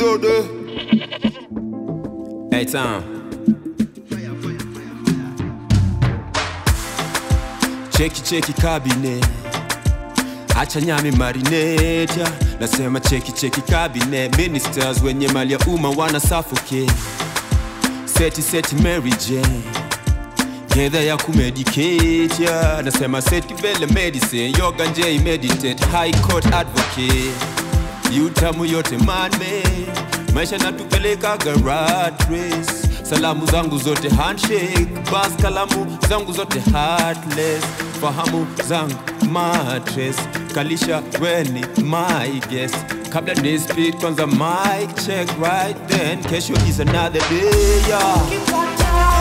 Shode. Hey, Tom. Cheki cheki kabine acha nyami marineta nasema cheki cheki kabine ministers wenye mali ya umma wana suffocate seti seti Mary Jane gedha ya kumedicate ya nasema seti vele medicine yoga nje meditate high court advocate yutamu yote manme maisha natupelekaga rat race salamu zangu zote handshake bas kalamu zangu zote heartless fahamu zangu matres kalisha weni my guest kabla ni speed kwanza mic check right then kesho is another day yeah.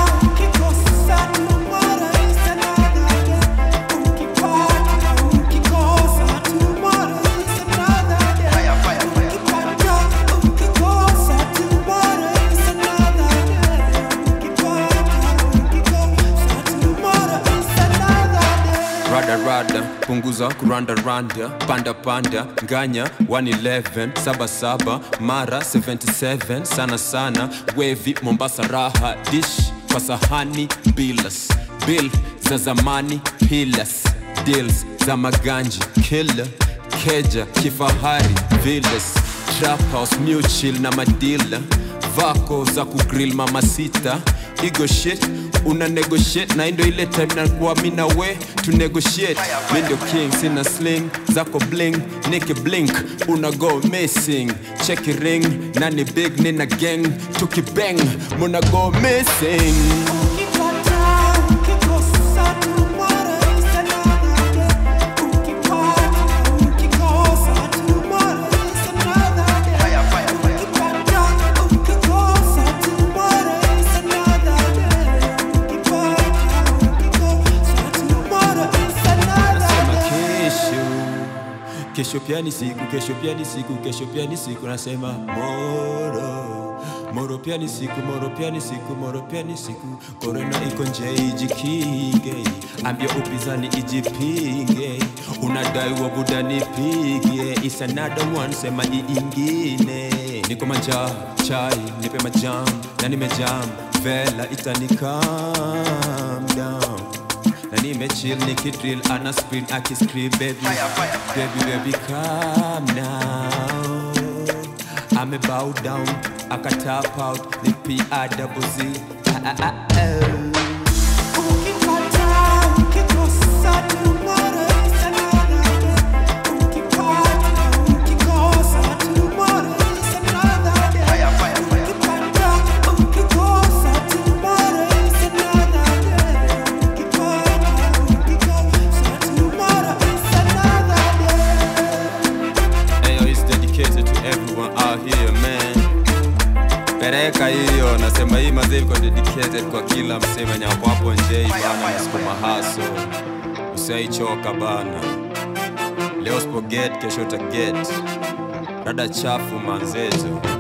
rada rada punguza kuranda randa panda panda nganya 111 saba saba mara 77 sana sana wevi mombasa raha dish kwa sahani bilas bill za zamani pilas deals za maganji killer keja kifahari villas trap house mutual na madila vako za kugrill mama sita igo shit una negotiate na indo ile time nakuwa mi na we to negotiate mi ndio king sina sling zako bling niki blink una go missing check ring nani big nina gang tukibang muna go missing Nasema kesho kesho pia ni siku kesho pia ni siku kesho pia ni siku nasema moro moro pia ni siku moro pia ni siku moro pia ni siku korona iko nje ijikinge ambia upinzani ijipinge unadai wa buda nipige is another one sema iingine niko manja chai nipe majam na nimejam vela itani calm down na nimechill nikidrill ana spin akiscream baby baby baby calm now ame bow down aka tap out ni p i double z ah, ah, ah, oh. Ayo, it's dedicated to everyone out here, man. Pereka hiyo, nasema hii mazee iko dedicated kwa kila msema nyapo hapo nje bana, nasukuma haso, usaichoka bana. Leo usipoget, kesho utaget. Rada chafu manzezo